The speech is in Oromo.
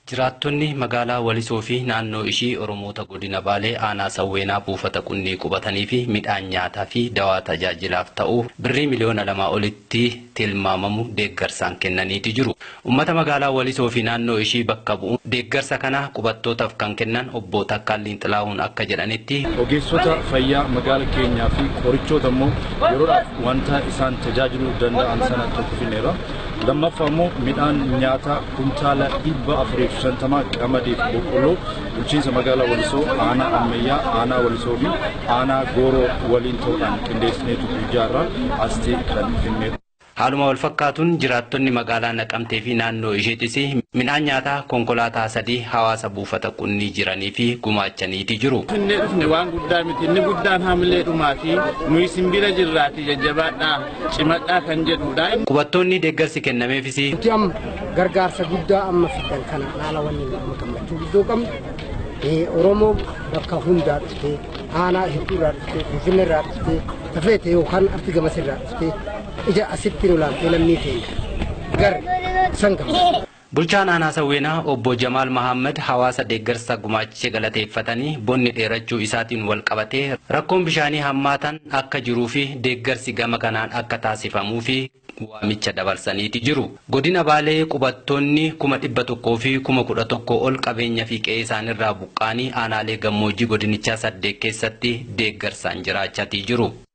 Jiraattonni magaalaa Walisoo fi naannoo ishii Oromoota godina Baalee aanaa Sawweenaa buufata qunnii qubatanii fi midhaan nyaataa fi dawaa tajaajilaaf ta'u birrii miliyoona lamaa olitti tilmaamamu deeggarsaan kennaniiti jiru. Uummata magaalaa Walisoo fi naannoo ishii bakka bu'uun deeggarsa kana qubattootaaf kan kennan obbo Takkaalliin Xilaahuun akka jedhanitti. Ogeessota fayyaa magaala keenyaa fi qorichoota immoo yeroodhaaf wanta isaan tajaajiluu danda'an sana tokko finneera. Lammaffaa immoo midhaan nyaataa kuntaala dhibba afuriif shantamaa qamadiif boqqolloo bulchiinsa magaalaa Walisoo aanaa ammayyaa aanaa Walisoo fi aanaa Gooroo waliin ta'uudhaan qindeessineetu guyyaarraa astee kan finneedha. Haaluma wal fakkaatuun jiraattonni magaalaa Naqamtee fi naannoo isheetis midhaan nyaataa konkolaataa sadii hawaasa buufata qunnii jiranii fi gumaachaniiti jiru. Inni dhufne waan guddaa miti inni guddaan haamilee dhumaa fi nuyi simbira jirraati jajjabaadhaa cimadhaa kan jedhudha. Qubattoonni deeggarsi kennameefis. Nuti amma gargaarsa guddaa amma fidan kana haala wanni amma gammachuu guddoo qabnu Oromoo bakka hundaa dhuftee aanaa hedduurraa dhuftee Finfinnee irraa dhuftee tafeete yookaan arti gamas irraa dhuftee ija asitti nu laaltee lammii keenya gar san gammachuu. Bulchaan aanaa Sawweenaa obbo Jamaal Mahammad hawaasa deeggarsa gumaachee galateeffatanii bonni dheerachuu isaatiin wal qabatee rakkoon bishaanii hammaatan akka jiruu fi deeggarsi gama kanaan akka taasifamuu fi waamicha dabarsaniiti jiru. Godina Baalee qubattoonni kuma dhibba tokkoo fi kuma kudha tokko ol qabeenya fi qe'ee isaanirraa buqqaanii aanaalee gammoojjii godinichaa saddeet keessatti deeggarsaan jiraachaa jiru.